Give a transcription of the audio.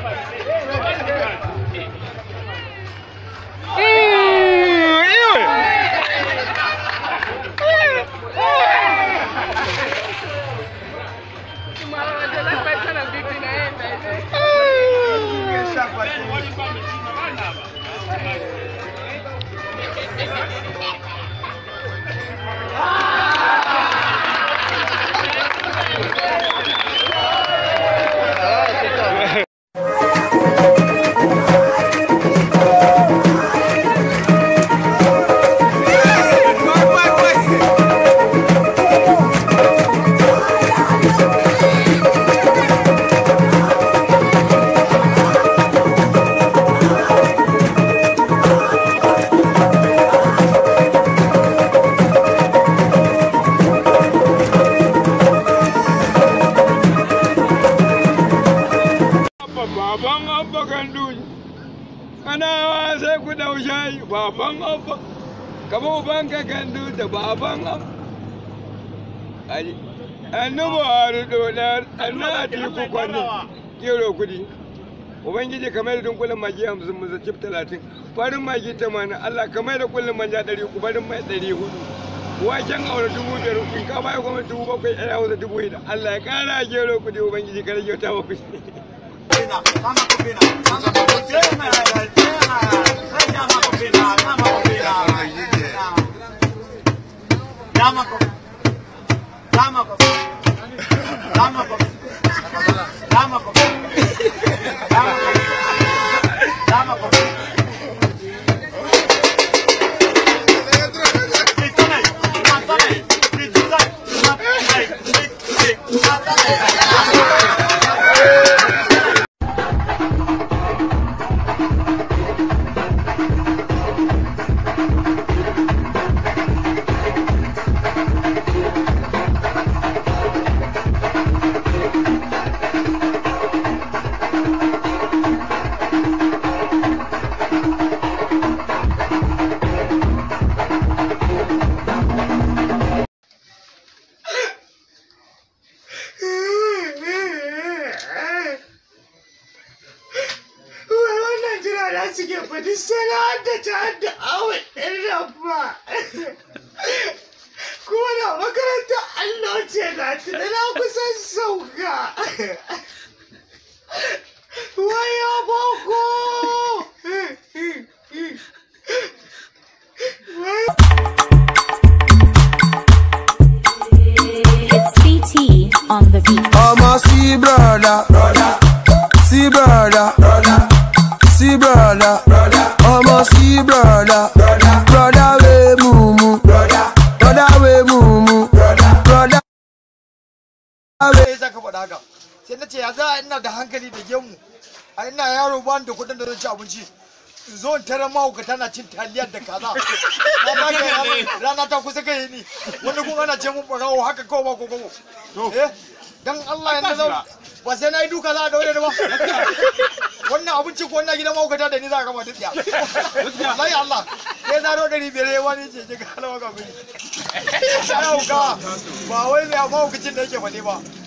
baban abba gandu kanawa sai ku dau shayi baban abba kama ubanka gandu da baban abba ali annabu haru dodar anna a tiku kwanu kero kudi ubangiji kamar da dunkulin magi hamsin mu zacif talatin farin magi tamanin allah kamar da kullum manja ɗari uku farin mai ɗari hudu waken aure dubu biyar in ka baya kuma dubu bakwai ɗaya hausa dubu hida allah ya ƙara gero kudi ubangiji kare kyauta wa kuɗi wannan jira da suke faɗi sana da ta da awon ɗin rabba kuma da makaranta allo ce na tuna na kusan sauka waya boko It's CT on the beat. I'ma see brother, brother, see brother, brother, see brother, brother. I'ma see brother, brother, brother we mumu, brother, brother we mumu, brother, brother. me za ka faɗa haka sai na ce ya za a ina da hankali da gemu a ina yaro ba ni da kuɗin da zan ci abinci in zo in tarar mahaukata na cin taliyar da kaza na ba ka rana- rana ta kusa kai ni wani kun ana ce mun ɓarawo haka kawai ba ko kobo eh dan Allah yanzu zan ba sai na yi duka za a daure da ba wannan abinci ko wannan gidan mahaukata da ni za a gama duk ya wallahi Allah sai zaro ɗari biyar ya wani ce ke kala maka mini sai hauka ba wai mai mahaukacin da yake faɗi ba